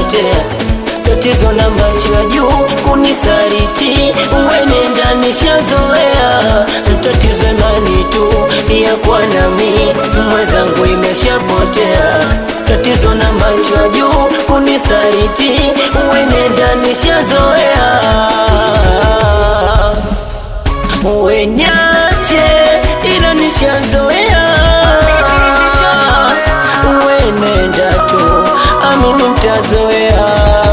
nishapotea tatizo na macho ya juu kunisariti uwenenda nishazoea tatizo imani tu ya kwa nami mwenzangu imeshapotea tatizo na macho ya juu kunisariti uwenenda nishazoea uwenyache ila nishazoea uwenenda tu amini mtazoea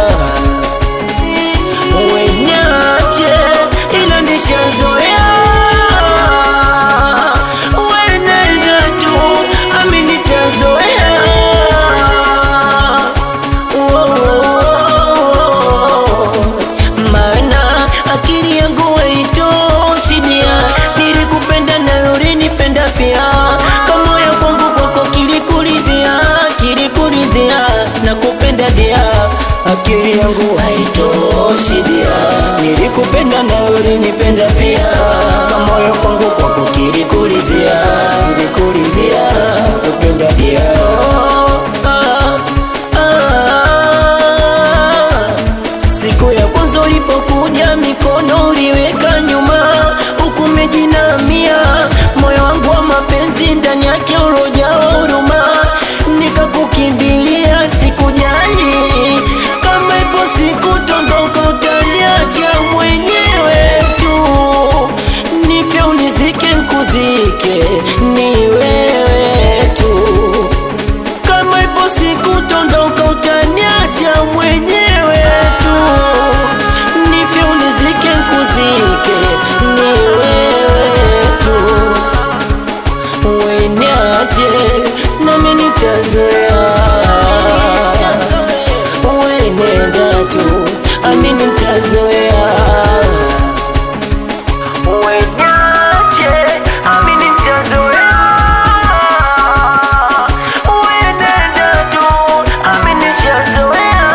uwenyache ila nishazoea uwenenda tu amini tazoea maana akili yangu haitoshidia nilikupenda na ulinipenda pia kama ya kwangu kwako kilikuridhia kilikuridhia na kupenda dia akili yangu haitoshidia nilikupenda na ulinipenda pia kama ya kwangu kwako kilikuridhia kilikuridhia kupenda dia ah, ah. Siku ya kwanza ulipokuja mikono uliweka nyuma, huku umejinamia moyo wangu wa mapenzi ndani yake ulojawa huruma, nikakukimbilia sikujali kama ipo siku tondoka utaniacha mwenyewe tu, nifye unizike nkuzike, ni wewe tu kama ipo siku tondoka utaniacha mwenyewe tu, nifye unizike nkuzike, ni wewe tu, weniache nami nitazoea, wenenda tu amini nitazoea, wenyache amini nitazoea uenenda tu aminishazoea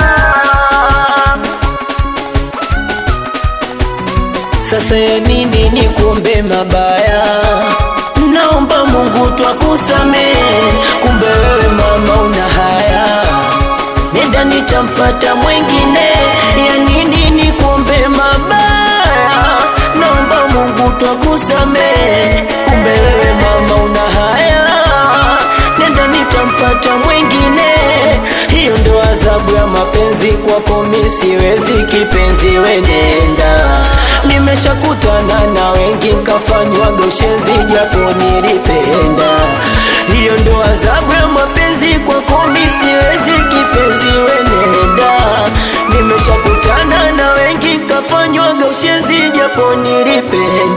sasa ya nini ni kumbe mabaya naomba mungu twakusamehe kumbe wewe mama una haya nenda nitampata mwengine ya nini ni kumbe mabaya naomba mungu twakusamehe kumbe wewe mama una haya nenda nitampata mwengine hiyo ndo adhabu ya mapenzi kwako mi siwezi kipenzi wenenda nimeshakutana na wengi nkafanywa goshenzi japo nilipenda hiyo ndo adhabu ya mapenzi kwako mi siwezi kipenzi wenenda nimeshakutana na wengi nkafanywa goshenzi japo nilipenda